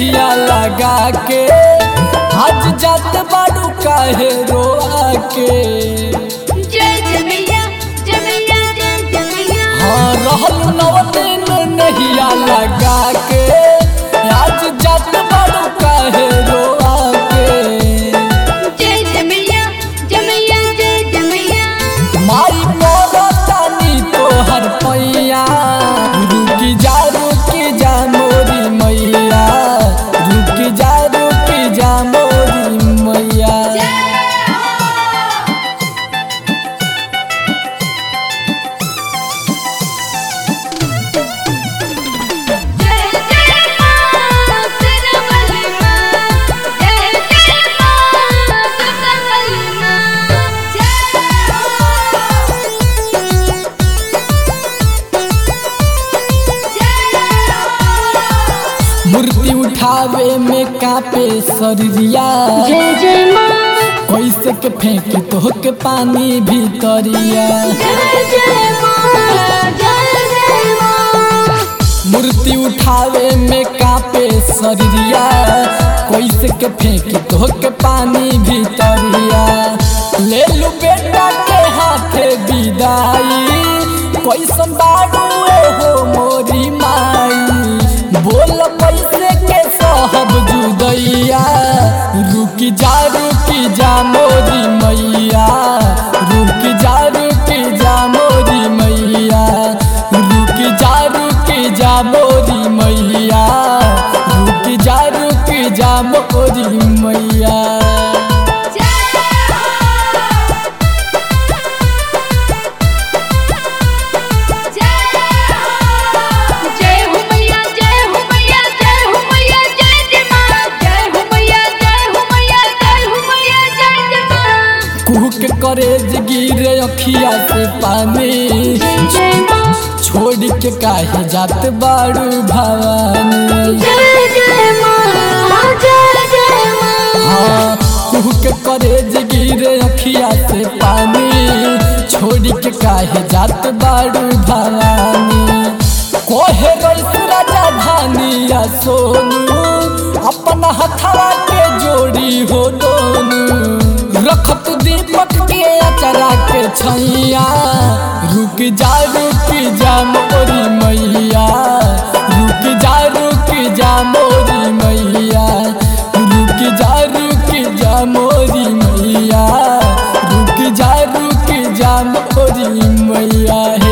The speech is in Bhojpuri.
नहिया लगा के आज जात बाड़ू काहे रोआ के जय जमिया जमिया जय जमिया हाँ रहल नौ दिन नहिया लगा के आज जात बाड़ू काहे रोआ के जय जमिया जमिया जय जमिया माई मोरतानी तोहर पैया रुकी जा रुकी जा मोरी मैया रुकी जा रुकी जा मोरी मैया जय जय मां सिरमल मां जय जय मां सुतमल मां जय मूर्ति उठावे में कापे शरीरिया जय जय मां कैसे के फेंके तो के पानी भीतरिया जय जय मां जय जय मां मूर्ति उठावे में कापे शरीरिया कैसे के फेंके तो के पानी भीतरिया ले लू बेटा के हाथे विदाई कैसन बाड़ू हो मोरी माई बोल पैसे के सहब जुदैया रुकी जा रुकी जा मोरी मैया रुकी जा रुकी जा मोरी मैया रुकी जा रुकी जा मोरी मैया रुकी जा रुकी जा मोरी मैया जय हो मैया जय हो मैया जय हो मैया जय जय मां जय हो मैया जय हो मैया जय हो मैया जय जय मां कुह के करेज गिरे अखिया से पानी जय मां छोड़ के काहे जात बाड़ू भवानी जय जय मां जय जय मां हाँ कुह के करेज गिरे अखिया से पानी छोड़ के काहे जात बाड़ू भवानी कोहे रईस राजा धानिया सोनू अपना हथवा के जोड़ी हो दोनू रखत दीपक के अचरा के छैया रुक जा रुक जा मोरी मैया रुक जा रुक जा मोरी मैया रुक जा रुक जा मोरी मैया रुक जा रुक जा मोरी मैया